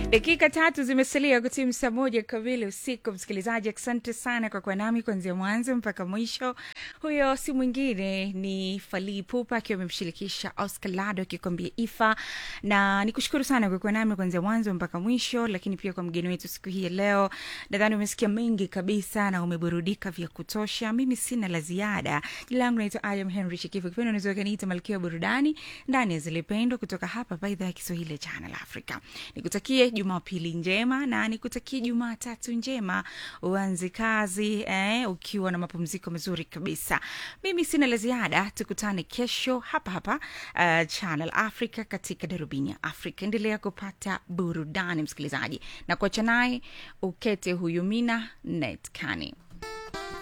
dakika tatu zimesalia kutimu saa moja kamili usiku msikilizaji asante sana kwa kuwa nami kuanzia mwanzo mpaka mwisho huyo si mwingine ni falii pupa akiwa amemshirikisha oscar lado akikwambia ifa na nikushukuru sana kwa kuwa nami kuanzia mwanzo mpaka mwisho lakini pia kwa mgeni wetu siku hii ya leo nadhani umesikia mengi kabisa na umeburudika vya kutosha mimi sina la ziada jina langu naitwa ayam henry shikifu kipendo unaweza kaniita malkia wa burudani ndani ya zilipendwa kutoka hapa pa idhaa ya kiswahili ya channel africa nikutakie jumapili njema na nikutakie jumatatu njema uanze kazi eh, ukiwa na mapumziko mazuri kabisa mimi sina la ziada tukutane kesho hapa hapa uh, channel africa katika darubini ya africa endelea kupata burudani msikilizaji na kuacha naye ukete huyu mina netkani